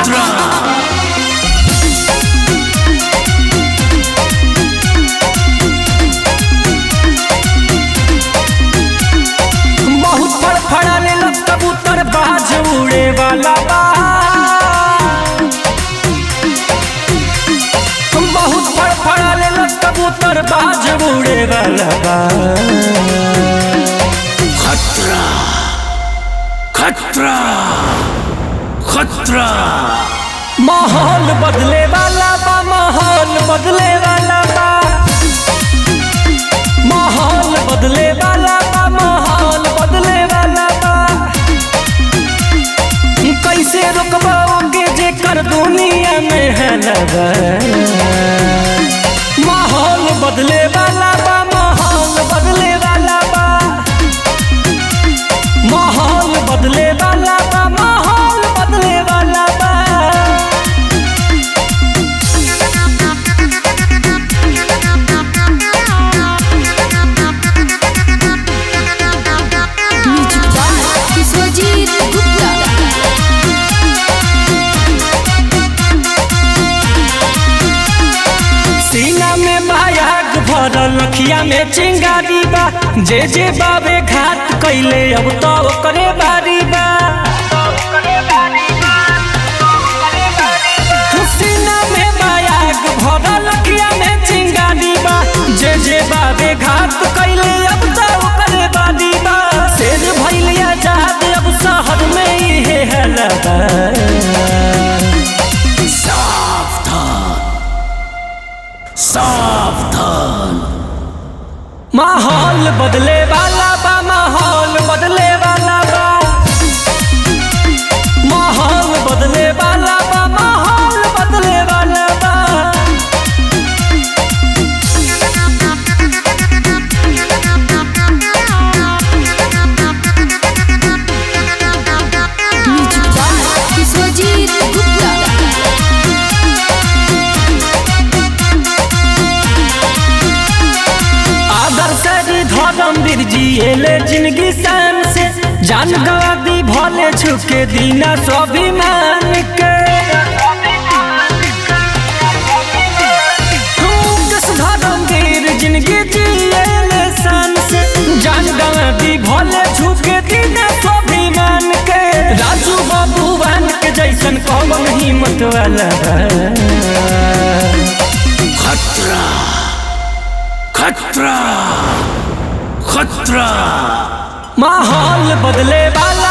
खतरा बहुत फड़फड़ा ले लो कबूतर बाज उड़े वाला बा बहुत फड़फड़ा ले लो कबूतर बाज उड़े वाला बा खतरा खतरा खतरा माहौल बदले वाला बा माहौल बदले वाला बा माहौल बदले वाला बा माहौल बदले वाला बा कैसे रोकबाओगे जे कर दुनिया में है लगा माहौल बदले वाला बा माहौल बदले वाला बा माहौल बदले वाला बा माहौल बदले वाला बा म्यूजिक बाय विश्वजीत गुप्ता सीना में मायाग भरल अखिया में चिंगारी बा जे जे बाबे घाट कैले अब तो करे बारी बा सीना में मायाग भरल अखिया में चिंगारी बा जे जे बाबे घाट कैले अब तो करे बारी बा शेर भैलिया जात अब शहर में ही है लगा सावधान सावधान माहौल बदले वाला बा माहौल बदले वाला बा माहौल बदले वाला बा माहौल बदले वाला बा म्यूजिक बाय विश्वजीत गुप्ता आदर्श धर्मवीर जी एले जिंदगी शान से जान गवा दी भले छुके दीना स्वाभिमान के दस धर्मवीर जिंदगी जिएले शान से जान गवा दी भले छुके दीना स्वाभिमान के राजू बाबूवान के जैसन कौन हिम्मत वाला बा। खतरा खतरा खतरा माहौल बदले वाला